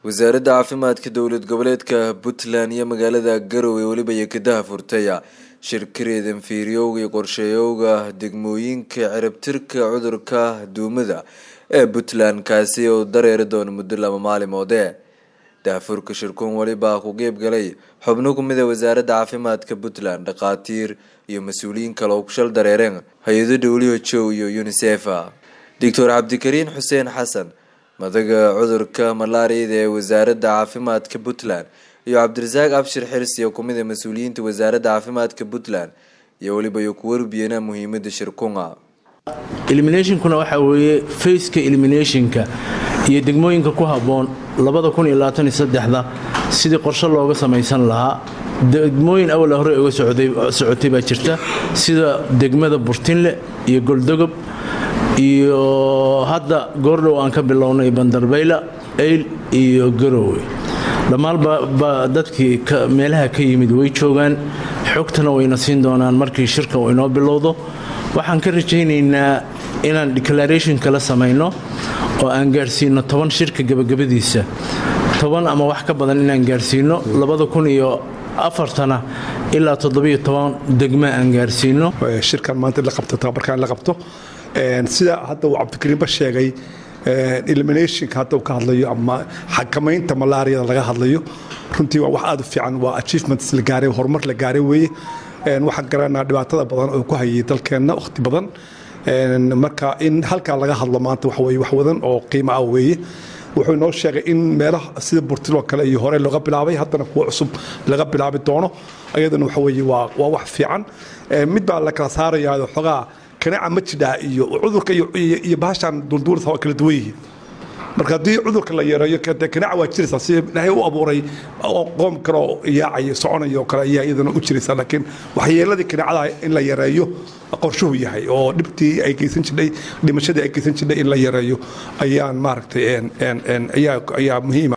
wasaaradda caafimaadka dowlad goboleedka puntland iyo magaalada garowe weliba yekadaha furtaya shirkareed inferiowga iyo qorsheeyowga degmooyinka ciribtirka cudurka duumada ee puntland kaasi oo dareeri doono muddo laba maalimoode daafurka shirkuun welibaa ku qeyb galay xubno kumid a wasaaradda caafimaadka puntland dhakhaatiir iyo mas-uuliyiin kale oo kushal dareereen hay-ado w h o iyo unisef doctor cabdikariin xuseen xasan madaga cudurka malaariyada ee wasaaradda caafimaadka puntland iyo cabdirasaaq abshir xirsi oo kumid a mas-uuliyiinta wasaaradda caafimaadka puntland iyo weliba iyo ku warbiyana muhiimada shirkunga eliminationkuna waxaa weeye faceka eliminationka iyo degmooyinka ku habboon da sidii qorshe looga samaysan lahaa degmooyin awala hore uga socotay baa jirta sida degmada burtinle iyo goldogob iyo hadda goordhow aan ka bilownay bandarbayla eyl iyo garowe dhammaanba dadkii meelaha ka yimid way joogaan xogtana wayna siin doonaan markii shirka uu inoo bilowdo waxaan ka rajaynaynaa inaan declaration kala samayno oo aan gaarsiino toban shirka gabagabadiisa toban ama wax ka badan inaan gaarsiino labada kun iyo afartana ilaa toddobiyo toban degma aan gaarsiino shirkan maanta la qabto tababarkan la qabto sida hadda uu cabdikariinba sheegay eliminationka hadda uu ka hadlayo ama xakamaynta malaariyada laga hadlayo runtii waa wax aad u fiican waa achievements la gaaray horumar la gaaray weeye waxaan garanaa dhibaatada badan oo ku hayay dalkeenna wakhti badan marka in halkaa laga hadlo maanta waxa weye wax wadan oo qiimo ah weeye wuxuu inoo sheegay in meelaha sida burtiloo kale iyo hore looga bilaabay haddana kuwa cusub laga bilaabi doono ayadana waxa weye waa wax fiican mid baa la kala saarayaa xoogaa kanaca ma jidhaa iyo cudurka iyo bahashan dulduurta waa kala duwan yihiin marka haddii cudurka la yareeyo kanaca waa jiraysaa si ilaahay u abuuray qoom kale oo yaacayo soconayo oo kale ayaa iyadana u jiraysaa laakiin waxyeeladii kanacada in la yareeyo qorshuhu yahay oo dhibtii ay geysan jidhay dhimashadii ay geysan jidhay in la yareeyo ayaan maaragtay ayaa muhiima